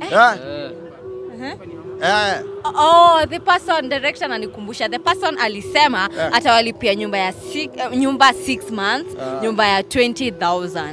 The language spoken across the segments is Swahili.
Eh. Eh. Oh, the person director ananikumbusha the person alisema Eh. atawalipia nyumba ya six, uh, nyumba 6 months nyumba ya 20000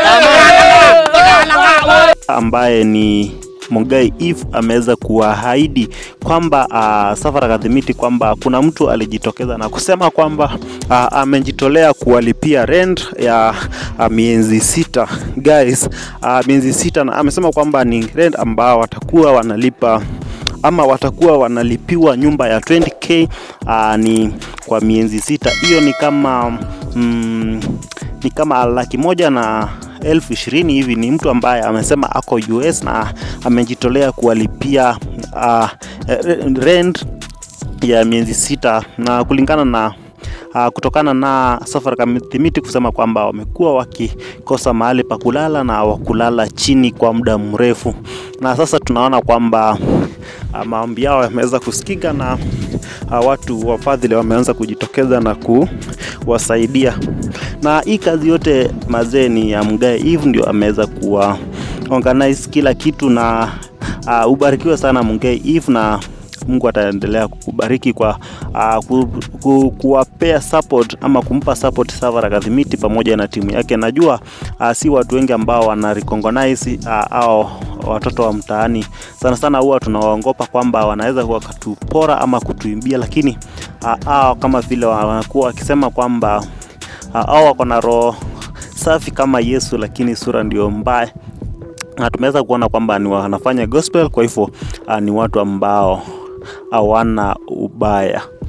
ambaye ni Mugai Eve ameweza kuahidi kwamba uh, Safari Kadhimiti kwamba kuna mtu alijitokeza na kusema kwamba uh, amejitolea kuwalipia rent ya uh, miezi sita guys, uh, miezi sita na amesema kwamba ni rent ambao watakuwa wanalipa ama watakuwa wanalipiwa nyumba ya 20k uh, ni kwa miezi sita. Hiyo ni kama mm, ni kama laki moja na elfu ishirini hivi. Ni mtu ambaye amesema ako US na amejitolea kuwalipia uh, rent ya miezi sita na kulingana na Uh, kutokana na Safari Kadhimiti kusema kwamba wamekuwa wakikosa mahali pa kulala na wakulala chini kwa muda mrefu, na sasa tunaona kwamba uh, maombi yao yameweza kusikika na uh, watu wafadhili wameanza kujitokeza na kuwasaidia, na hii kazi yote mazee ni ya Mugai Eve ndio ameweza kuwa organize kila kitu, na uh, ubarikiwe sana Mugai Eve na Mungu ataendelea kukubariki kwa uh, ku, ku, kuwapea support ama kumpa support Safari Kadhimiti pamoja na timu yake. Najua uh, si watu wengi ambao wana recognize uh, au watoto wa mtaani sana sana, huwa tunawaongopa kwamba wanaweza wakatupora ama kutuimbia, lakini uh, hao kama vile wanakuwa wakisema kwamba uh, hao wako na roho safi kama Yesu, lakini sura ndio mbaya na tumeweza kuona kwamba ni wanafanya gospel, kwa hivyo uh, ni watu ambao hawana ubaya.